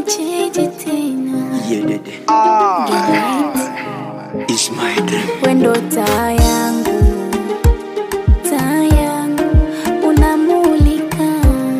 jeje tena Yeah, dede. It's my dream. wendo taa yangu taa yangu unamulika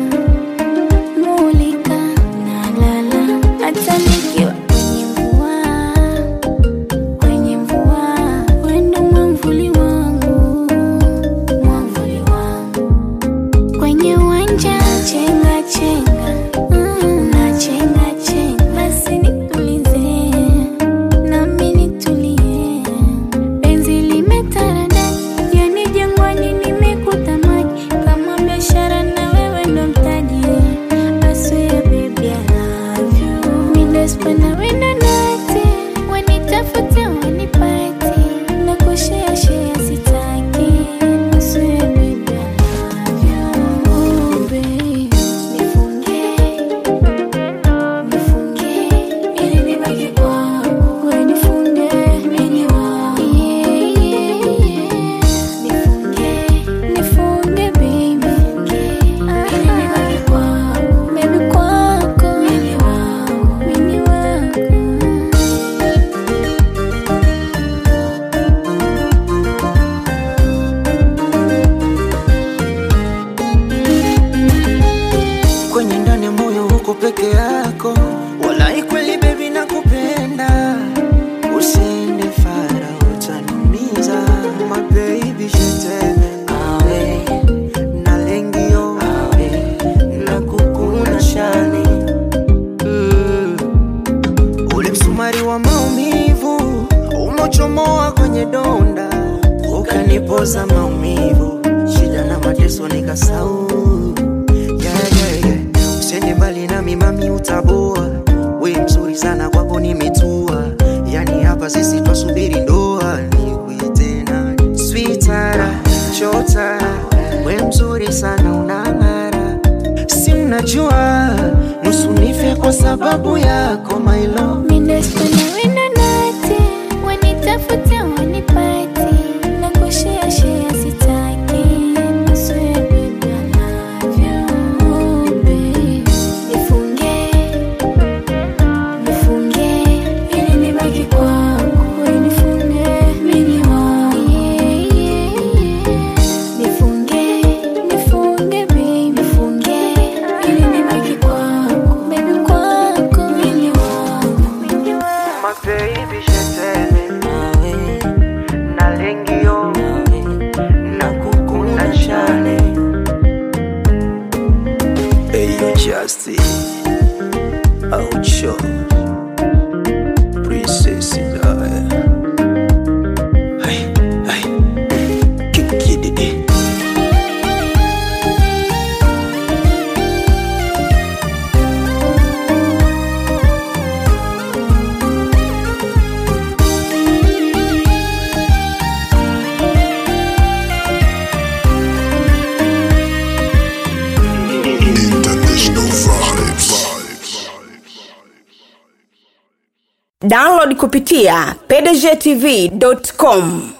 mulika nalala hata nikiwa kwenye mvua kwenye mvua wendo mwamvuli wangu mwamvuli wangu kwenye uwanja chenga chenga mm, na chenga chenga basi nitulize nami nitulie penzi limetarada yani jangwani nimekuta maji kama biashara na wewe ndo mtaji aswea baby I love you minespana wendo nati wanitafute wanipati na kushea sitaki aswea baby I love you oh, baby nifunge nifunge ili nibaki kwako we nifunge mini wako yeah, yeah, yeah. nifunge nifunge baby ili nibaki kwako baby kwako mini wako mini wako kwenye ndani ya moyo huko peke yako walai kweli bebi nakupenda usiende fara utaniumiza my baby shetene awe na lengio awe na kukuna shani mm. ule msumari wa maumivu umochomoa kwenye donda ukanipoza maumivu shida na mateso nikasau yeah, yeah, yeah. Usiende mbali nami mami utaboa we mzuri sana kwako nimetua yani hapa sisi twasubiri ndoa nikuite nani switara chota we mzuri sana unang'ara si unajua nusu nife kwa sababu yako my love Minespana wendo nati wanitafute wanipati na kushea shea sitaki I swear baby I love you oh, babe. Nifunge nifunge ili nibaki kwako we nifunge mini wako yeah, yeah, yeah. Nifunge nifunge baby nifunge ili nibaki kwako baby kwako mini wako mini wako My baby shetene nawe na lengio na kukuna shane Eyo Justin Aucho Princess Daya Hai, hai Kikididi International vibes. download kupitia pdgtv.com